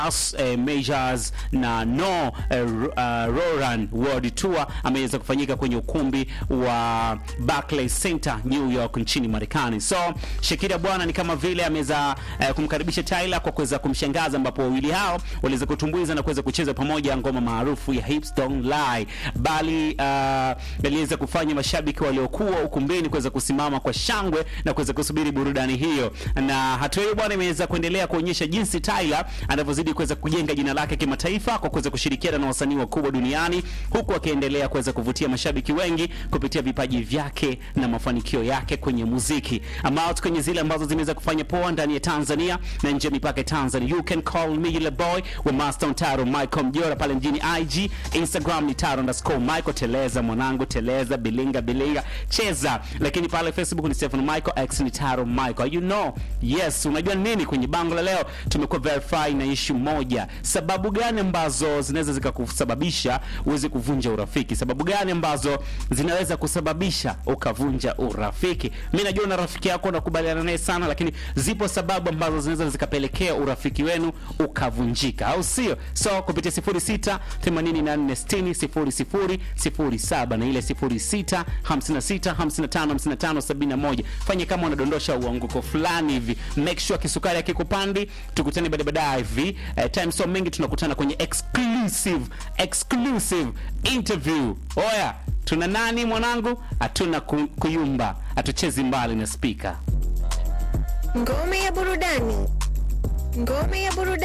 As eh, Majors na No eh, uh, Roran World Tour ameweza kufanyika kwenye ukumbi wa Barclays Center New York nchini Marekani. So Shakira bwana ni kama vile ameweza eh, kumkaribisha Tyler kwa kuweza kumshangaza, ambapo wawili hao waliweza kutumbuiza na kuweza kucheza pamoja ngoma maarufu ya Hips Don't Lie, bali uh, aliweza kufanya mashabiki waliokuwa ukumbini kuweza kusimama kwa shangwe na kuweza kusubiri burudani hiyo, na hatua hiyo bwana imeweza kuendelea kuonyesha jinsi Tyler anavyozidi kuweza kujenga jina lake kimataifa kwa kuweza kushirikiana na wasanii wakubwa duniani huku akiendelea kuweza kuvutia mashabiki wengi kupitia vipaji vyake na mafanikio yake kwenye muziki. Ambao kwenye zile ambazo zimeweza kufanya poa ndani ya Tanzania na nje ya mipaka ya Tanzania. You can call me the boy wa Master Taro Michael Mjora pale mjini IG, Instagram ni Taro underscore Michael Teleza mwanangu Teleza bilinga bilinga cheza, lakini pale Facebook ni Stephen Michael X ni Taro Michael. You know, yes, unajua nini kwenye bango la leo tumekuwa verify na issue moja. Sababu gani ambazo zinaweza zikakusababisha uweze kuvunja urafiki? Sababu gani ambazo zinaweza kusababisha ukavunja urafiki? Mimi najua na rafiki yako unakubaliana naye sana, lakini zipo sababu ambazo zinaweza zikapelekea urafiki wenu ukavunjika, au sio? So kupitia 06 84 60 00 07 na ile 06 56 55 55 71. Fanye kama unadondosha uanguko fulani hivi, make sure kisukari akikupandi. Tukutane baada baadaye hivi eh, time so mengi, tunakutana kwenye exclusive exclusive interview. Oya, tuna nani mwanangu? Hatuna ku, kuyumba, hatuchezi mbali na speaker. Ngome ya burudani. Ngome ya burudani.